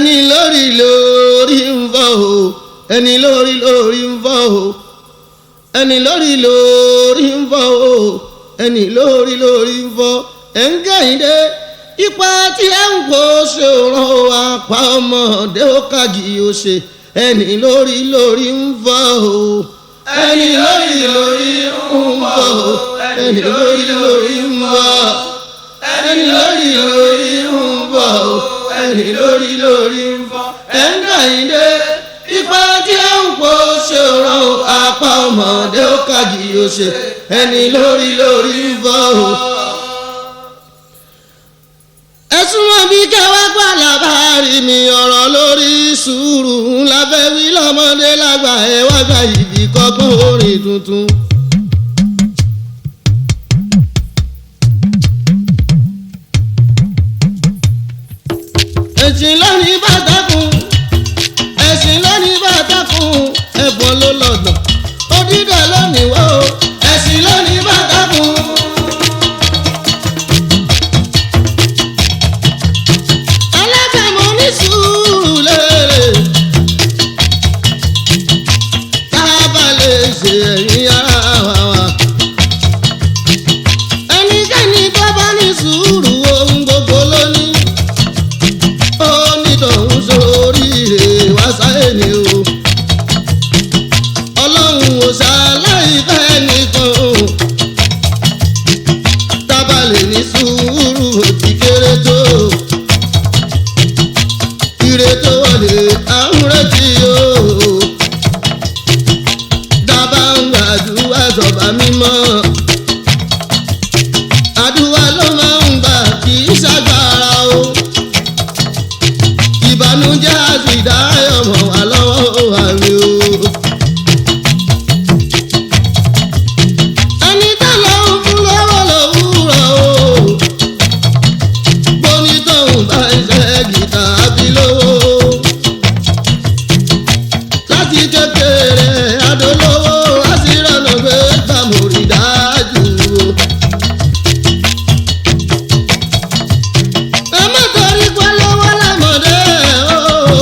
ẹni lórí lórí ń fọ́ o ẹni lórí lórí ń fọ́ o ẹni lórí lórí ń fọ́ o ẹni lórí lórí ń fọ́ ẹ̀ ń kẹ́hìndé ipa tí ẹ ń kó ṣe ràn ó apá ọmọdé ó kàjì ó ṣe ẹni lórí lórí ń fọ́ o ẹni lórí lórí ń fọ́ o ẹni lórí lórí ń fọ́ ẹni lórí lórí ń fọ́ o ẹni lórí lórí ń fọ́ ẹ̀ ń kẹ́hìndé ipa tí ẹ ń kó ṣe ràn ó apá ọmọdé ó kàjì ó ṣe ẹni lórí lórí ń fọ́ o ẹ̀sùn wọn bí kẹwàá gbà lábàárí mi ọ̀rọ̀ lórí sùúrù ńlá fẹ́ wí lọ́mọdé lágbà ẹ̀ wá gba ìbí kọ́gbọ́n orin tuntun. ẹ̀sìn lónìí bàtàkùn ẹ̀sìn lónìí bàtàkùn ẹ̀bùn ló lọ́dọ̀ òdìdó lónìí wọ́ ẹ̀sìn lónìí bàtàkùn. alábẹ̀mọ́ ní sùúrù lérè tá a bá lè ṣe ẹ̀yìn ara wa wa. ẹnikẹ́ni tó bá ní sùúrù ohun gbogbo lónìí ó ní tòun sóríire wá sáyé ni o. ọlọ́run ò ṣàlàyé fẹ́ nìkan o. tá a bá lè ní sùúrù ó ti kéré tó ire tó wọlé àwọn retí o. dábàá ń gbàdúrà sọ̀bà mímọ́. àdúrà ló máa ń gbà kì í ṣàgbára o. ìbànújẹ́ àti ìdáyọ̀ mọ̀ wá lọ́wọ́ àmì o. ẹni tó lọ́wọ́ fún lọ́wọ́ lòwúrọ̀ o bonítọ̀hún bá iṣẹ́ gìtá bí lówó. láti kékeré adolówó àṣírànà gbé gbàmùrì dájú o. ẹ má torí pé lọ́wọ́ lámọ̀dé o.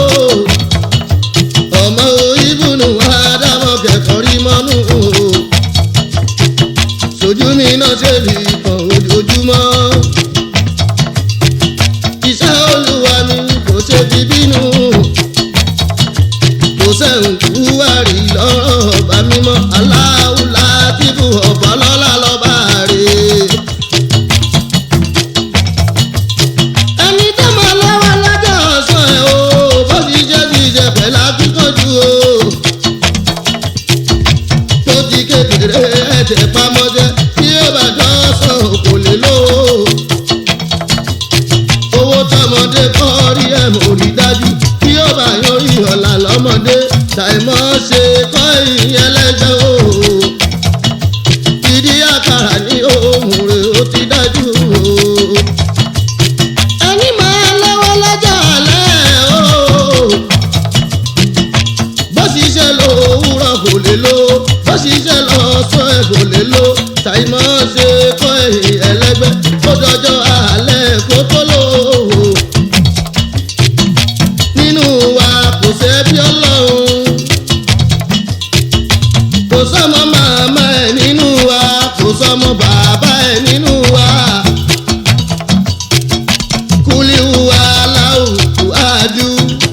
ọmọ ìbùnú àdámọ̀ kẹ̀kọ́ rí mọ́nú o. sojú mi náà ṣe lè kàn ojoojúmọ́ iṣẹ́ olúwa mi kò ṣe fi bínú kò sẹ́hùn kú àrí lọ́rọ̀ ọba mímọ́ aláwùlá tìbú ọ̀pọ̀ lọ́la lọ́ba rè. ẹni tó máa lọ́wọ́ lọ́jọ́ ọ̀sán ẹ̀ o bó ti jẹ́ ti jẹ́ pẹ̀lú akíkanjú o tó ti kékeré ẹ̀tẹ̀ pamọ́jẹ́ tí ó bá jọ sọ kò lè lówó owó tọmọdé kọ́ rí ẹ̀ mò rí dájú bí ó bá yọrí ọ̀la lọ́mọdé ṣàìmọ́ ṣe kọ́ ìyẹn lẹ́jọ́ o. ìdí àkàrà ní ohun rẹ̀ ó ti dájú o. ẹni máa lọ́wọ́ lọ́jọ́ alẹ́ o. bó ṣiṣẹ́ lọ òwúrọ̀ kò lè lo bó ṣiṣẹ́ lọ sọ ẹ̀ kò lè lo ṣàìmọ́ ṣe kọ́ ìyẹn lẹ́gbẹ́ ó dọjọ́ alẹ́ kó tó lò ó nínú wa kò sẹ́bí ọlọ́run kò sọ́mọ màmá ẹ̀ nínú wa kò sọ́mọ bàbá ẹ̀ nínú wa kúlíwù aláwù ájú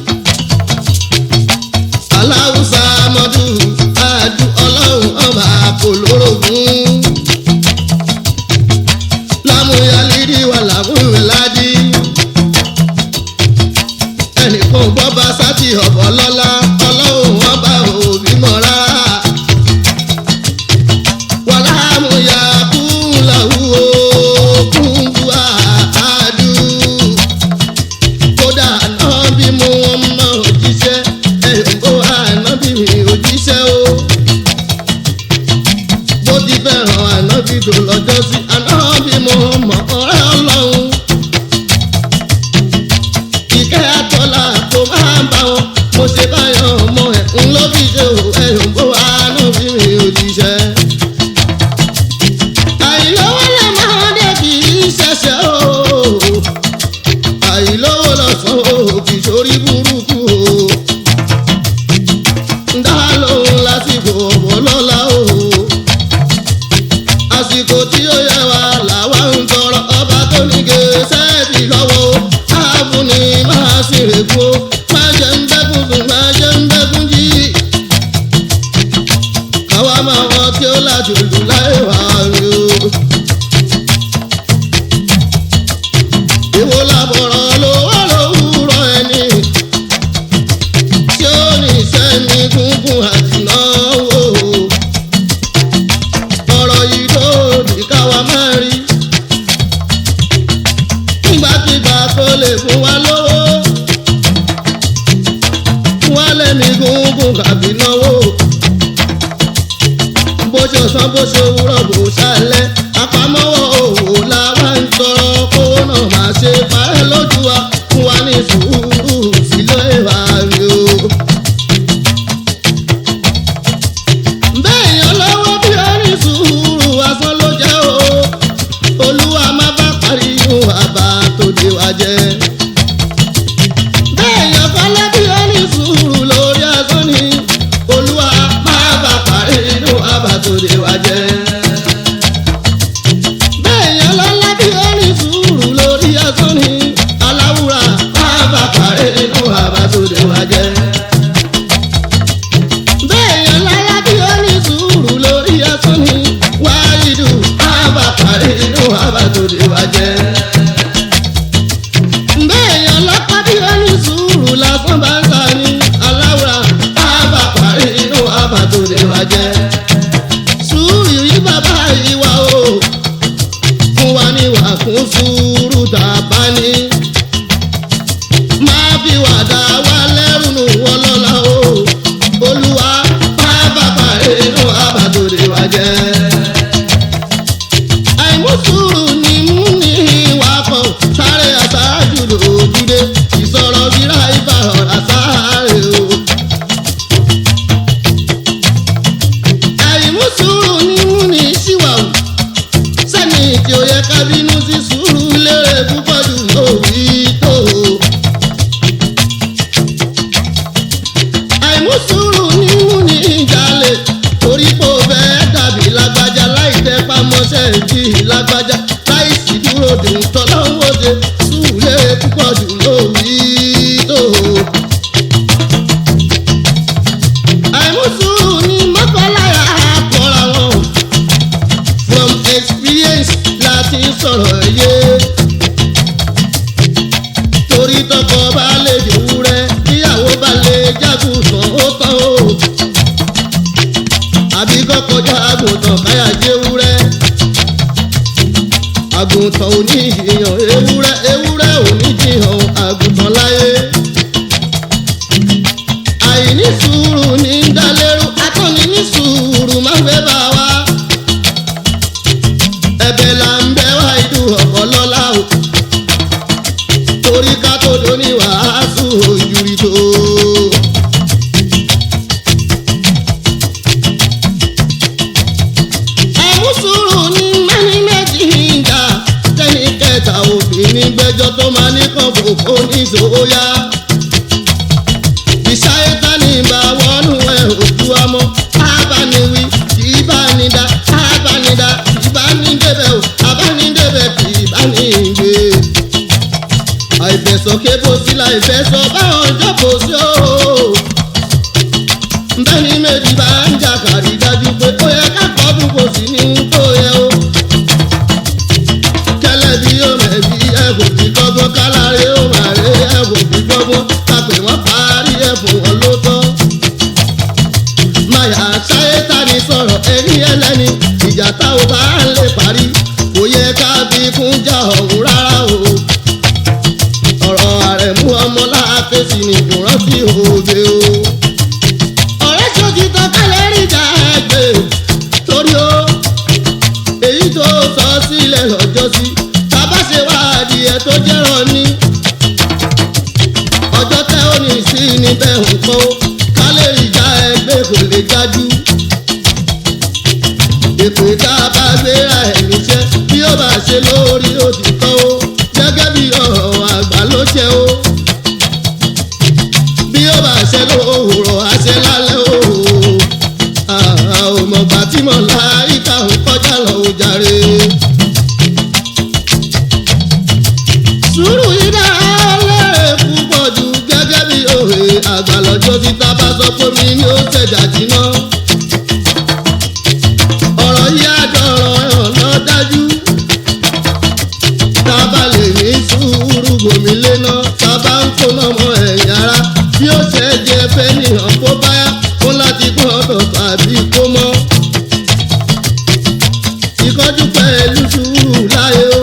aláwùsá mọ́dù ájú ọlọ́run ọba kò lórogún lámúyálídì wà lámúyáládì ẹnìkan gbọ́ bá sátì ọ̀bọ̀ lọ́la ọlọ́run wọn bá òbí mọ́ rárá. wàlá àmúyá kún làwù ó kún bu àádú. kódà náà bí mo wọn mọ òjíṣẹ́ ẹ̀yìnbó ànábì mi òjíṣẹ́ o. bó ti fẹ́ràn ànábì tó lọ́jọ́ sí ànábì mo mọ̀ ọ̀rẹ́ ọlọ́run ìkẹ́ àtọ́lá kò máa bá wọn mo ṣe báyọ̀ sì rèkó má jẹ́ ń bẹ́kún sùn má jẹ́ ń bẹ́kún jí. káwa máa wọ tí ó láti lù láì wá rí o. èwo làbọ̀rọ̀ lówó lówùrọ̀ ẹni tí ó ní sẹ́mi gúngún àti náwó. ọ̀rọ̀ yìí lòdì káwa máa rí. nígbàkigbà tó lè fún wa lówó. fún wa lẹ́mi gúngún kàbí náwó. bó ṣe ọ̀sán bó ṣe òwúrọ̀ bó ṣálẹ̀ àpamọ́wọ́ òwò làwa ń tọrọ kówó náà máa ṣe parẹ́ lójú wa fún wa ní sùúrù sílé wa rí o. bẹ́ẹ̀yàn lọ́wọ́ bí ó ní sùúrù asán ló jẹ́ o olúwa má bá parí inú àbá tó dé wa jẹ́. bẹ́ẹ̀yàn kọ́lá bí ó ní sùúrù lórí asán ni olúwa má bá parí inú àbá tó dé wa jẹ́. bẹ́ẹ̀yàn lọ́lá bí ó ní sùúrù lórí asán ni aláwùrà má bá parí inú àbá tó dé wa jẹ́ bẹ́ẹ̀yàn láyá bí ó ní sùúrù lórí asán ni wáyídù àbàkàrí inú àbàtòdè wá jẹ́. bẹ́ẹ̀yàn lọ́pàá bí ó ní sùúrù lásán bá ń sá ní aláwùrà àbàkàrí inú àbàtòdè wá jẹ́. sùúrù yìí bàbá yìí wá o fún wa ní wà fún sùúrù tá a bá ní máa fi wàdà wá lẹ́rù nù wọ́n lọ́la o olúwa má bàbá inú àbàdòdè wa jẹ́. àìmúsùrù ni mú ní ìwà kan sáré àṣáájú lòdùdé ìsọ̀rọ̀ bíra ibà ọ̀rá sáré o. àìmúsùrù ni mú ní ṣíwàwù sẹ́ni tí ó yẹ ká bínú sí sùúrù lérè púpọ̀ jù lórí tó o. àìmúsùúrù nínú ní ìjàlè torí pé ó fẹ́ dàbí lágbájá láì tẹ́ pamọ́ṣẹ́ ìdí lágbájá láì sì dúró dè ń tọ́lọ́wọ́dé sùúlé púpọ̀ jù lórí tó. àìmúsùúrù ní mọ́kànláyà kọ́ra wọn from experience láti sọ̀rọ̀ yé torí tọkọ bá lè dèwúrẹ́ níyàwó bá lè jágùn tán ó tán o àbí kọkọjá àgùntàn káyà jẹwúrẹ́ àgùntàn ò ní ìyàn ewúrẹ́ ewúrẹ́ ò ní jiyàn àgùntàn láyé àìní sùúrù ní dálérú akọni ní sùúrù má fẹ́ bá wa ẹ̀bẹ̀ là ń bẹ̀ wá ìdú ọ̀pọ̀ lọ́la o torí ká tó dóní wàásù ojúrí tó. àmúsùrù ní mẹ́ni méjì ń jà tẹ́ni kẹta obìnrin gbẹ́jọ́ tó máa ní kàn fòfò ní sòóyá. ìṣáyétá ní ìbá wọnú ẹ̀ òkú ọmọ abániwí ìbánidá abánidá ìbánidébẹ̀ ò abánidébẹ̀ kì í bá ní ìgbé àìfẹsọ̀kẹ́ bó sí la ìfẹsọ̀ báwọn jókòó sí o. bẹ́ẹ̀ni méjì bá ń jà kàrí dájú pé ó yẹ kákọ́ dùn kò sí ní tó yẹ o. kẹlẹ́ bí yóò mẹ̀bí ẹ̀bùn bí kọ́gbọ́n káláré ó máa rí ẹ̀bùn bí kọ́gbọ́n tàpé wọ́n parí ẹ̀bùn wọn ló tán. máyà ṣáyé ta ni sọ̀rọ̀ ẹni ẹlẹ́ni ìjà tá ò bá lè parí kò yẹ ká bí kún jà ọ̀hún rárá o ọ̀rọ̀ àrẹ̀mú ọmọ láàfẹ́sì ni kò rántí òde o. ọ̀rẹ́ ṣojú tán kálẹ̀ rí ìjà ẹgbẹ́ torí o èyí tó sọ sílẹ̀ lọ́jọ́ sí tábà ṣe wá adìẹ tó jẹ́rọ̀ ní. ọjọ́ tẹ́ ò ní sí níbẹ̀ nǹkan o kálẹ̀ ìjà ẹgbẹ́ kò lè jájú. èpè tá a bá gbéra ẹ̀ níṣẹ́ bí ó bá ṣe lórí òtítọ́ o gẹ́gẹ́ bí ọ̀rọ̀ àgbà ló jẹ́ o. bí ó bá ṣe lówùrọ̀ àṣẹ lálẹ́ o. àmọ̀gbà tí mo la ìka ò kọjá lọ ò jàre. sùúrù yìí dára lẹ́rẹ̀ púpọ̀ jù àgbà lọ́jọ́ tí tá bá sọ pé mi ni ó ṣẹ̀dá jiná. ọ̀rọ̀ yìí àjọrọ̀ ọ̀nà dájú. tá a bá lè ní sùúrù gòmí léná tá a bá ń kó lọ́mọ ẹ̀yìn ara bí ó ṣe jẹ fẹ́ nìyàn kó báyà kó láti gbọ́dọ̀ tàbí kó mọ́. ìkọ́jú pẹ̀lú sùúrù láyé o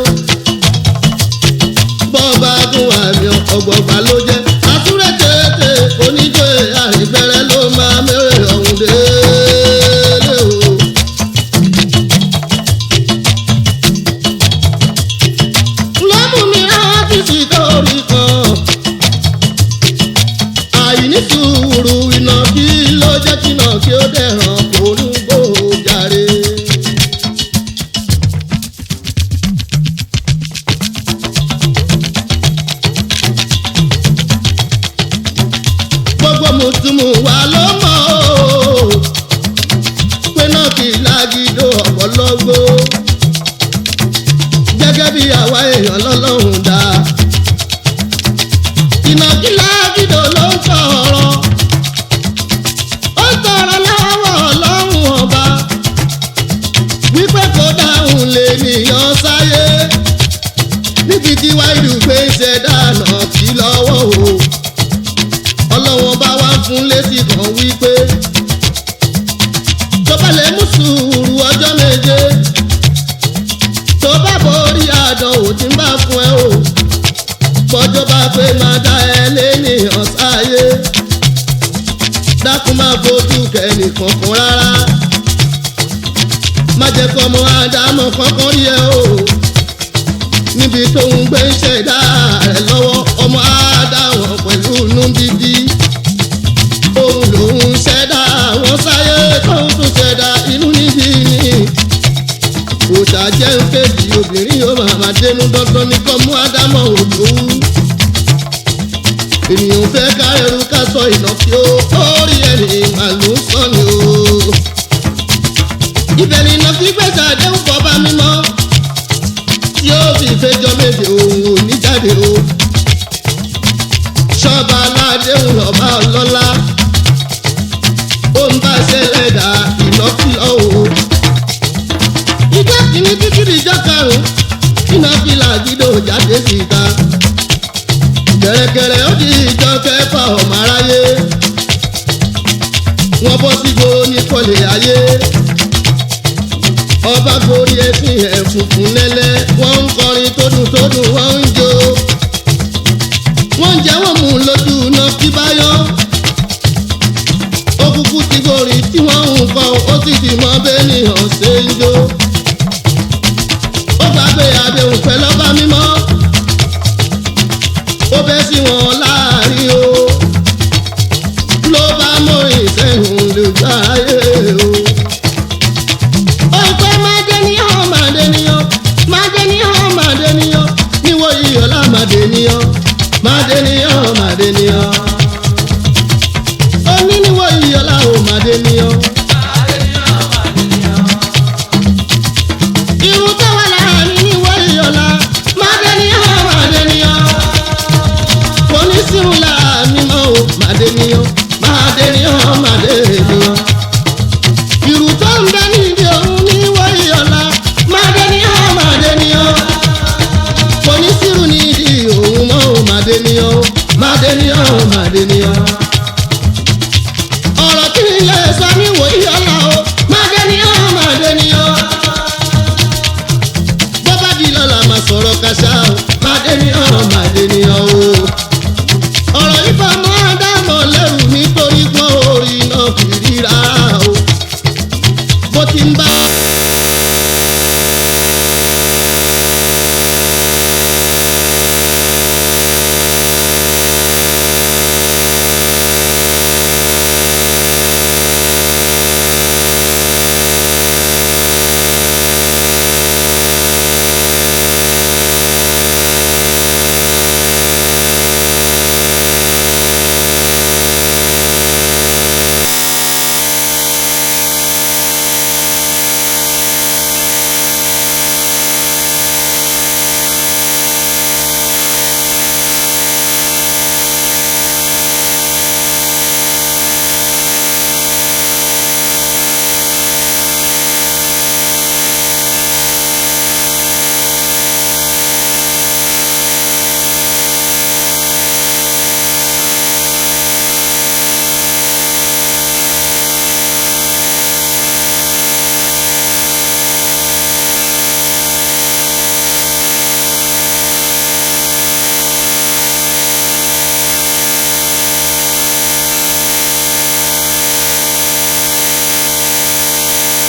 bọ́ọ̀bá gún àmì ọ̀gbọ̀gbà ló jẹ́ àtúrẹ́ tètè oníjó àìbẹ̀rẹ̀ ló máa mẹ́rẹ̀ ọ̀hún délé o. lọ́mú mi rántí sí torí kan àìní sùúrù iná kí ló jẹ́ kí náà kí ó dẹ̀ràn kó ń gbòòjàre. gbogbo mùtúmù wa ló mọ̀ o pé náà kì í lágídó ọ̀pọ̀lọ́gbó gẹ́gẹ́ bí àwa èèyàn lọ́lọ́run dá ìnàkí lágídó ló ń sọ̀rọ̀ ó sọ̀rọ̀ lọ́wọ́ ọlọ́run ọba wípé kó dáhùn lè nìyàn sáyé níbi tí wáìlú gbé ṣẹ̀dá náà kí lọ́wọ́ o ọlọ́wọ́n bá wá fún lésì kan wípé tó bá lè mú sùúrù ọjọ́ méje tó bá borí àdánwò tí ń bá fún ẹ o gbọ́jọ́ bá pé máa dá ẹ lénìyàn sáyé dákun máa fojú kẹ́nìkan kan rárá má jẹ́ kọ́ ọmọ àdámọ̀ kankan rí ẹ o níbi tó ń gbé ṣẹ̀dá rẹ̀ lọ́wọ́ ọmọ àdáwọn pẹ̀lú inú dídí òun lòun ṣẹ̀dá àwọn sáyé tóun tún ṣẹ̀dá inú nídìí ni òòṣà jẹ́ ń fèsì obìnrin yóò máa máa dénú dandan ní kọ́ mú ádámọ̀ òdòwú ènìyàn fẹ́ kárẹ̀rù ká sọ ìnàkí ó orí ẹni màlúù sọ́ni o ibẹ̀ ni ìnàkí gbèsè àdéhùn kọ́ bá mímọ́ yóò fi ìfẹjọ́ méje òun ò ní jáde o. ṣọ́ba aládéhùn lọ́ba ọlọ́lá ó ń bá ṣẹlẹ̀ dá ìlọ́kìlọ́ o. ìjọ kìíní títí di ìjọ karùn-ún iná fìlà gídò jáde síta. gẹ̀rẹ́gẹ̀rẹ́ ó di ìjọ kẹfà ọmọ aráyé. wọ́n bọ́ sígbó ní kọ́lé ayé ọba gorí ẹsìn ẹ̀ funfun lẹ́lẹ́ wọ́n ń kọrin tó dùn tó dùn wọ́n ń jó. wọ́n ń jẹ́ wọ́n mú lójú náà kí báyọ̀. ó kúkú ti gorí tí wọ́n ń kọ́ ó sì ti mọ bẹ́ẹ̀ni hàn ṣe ń jó. ó gbàgbé àdéhùn pẹ́ lọ́ba mímọ́. ó bẹ́ sí wọn láàrin o. ló bá mọ ìṣẹ́hùn lójú ayé o ọ̀pẹ mádéníyàn mádéníyàn mádéníyàn mádéníyàn níwọ̀ iyọ̀lá mádéníyàn mádéníyàn mádéníyàn oní níwọ̀ iyọ̀lá ò mádéníyàn. irun tó wà láàrin níwọ̀ iyọ̀lá mádéníyàn mádéníyàn kò ní sírun láàrin mọ́ ò mádéníyàn mádéníyàn mádéníyàn ìrù tó ń bẹ níbi òun ní wọ́yí ọ̀la mádéníyàn mádéníyàn kò ní sírù níbi òun mọ́ ò mádéníyàn mádéníyàn mádéníyàn. ọ̀rọ̀ tí ilé sọ ní wòyí ọ̀la o mádéníyàn mádéníyàn. bọ́bá di lọ́la máa sọ̀rọ̀ kàṣà o mádéníyàn mádéníyàn o. ọ̀rọ̀ yìí bá mọ́ àdámọ̀ lẹ́rù nítorí pọ́n orí náà kiri rárá o bó ti ń bá.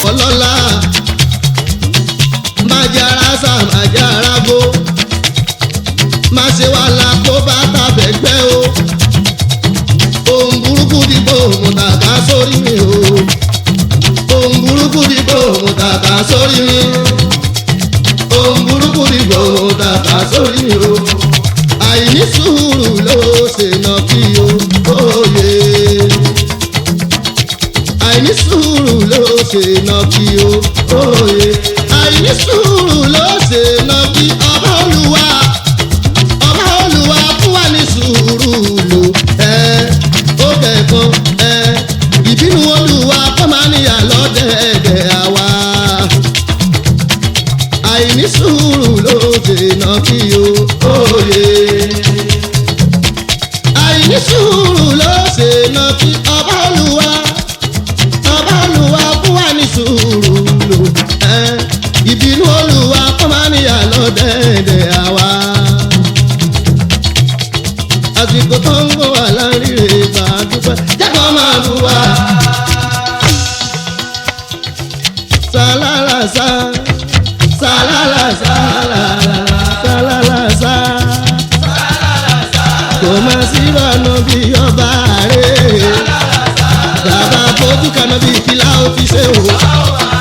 ọlọ́lá májára sá májára gbó má ṣe wà lákó bá tàbẹ̀gbẹ́ o ohun burúkú dìbò mo tàkà sórí mi o ohun burúkú dìbò mo tàkà sórí mi ohun burúkú dìbò mo tàkà sórí mi o àìní sùúrù ló ṣe nà kí o òye àìní sùúrù ló ṣe nà kí o òye àìní sùúrù ló ṣe nà kí ọba olúwa ọba olúwa fún wa ní sùúrù lò ẹ ó kẹ̀kan ẹ ìbínú olúwa kọ́ máa níyà lọ́dẹ̀ẹ̀dẹ̀ àwa àìní sùúrù ló dènà kí o òye àìní sùúrù ló dènà kí ọba olúwa ọba olúwa fún wa ní sùúrù lò ẹ ìbínú olúwa kọ́ máa níyà lọ́dẹ̀ẹ̀dẹ̀ àwa àsìkò tó ń bọ̀ wá láríre bá a dúpẹ́ jẹ́kọ̀ọ́ máa bù wá. sálálàsá sálálàsá sálálàsá kò má sí bọ́ọ̀nù bí ọba rẹ̀ bàbá fojú kaná bí fìlà ó fi ṣe wò.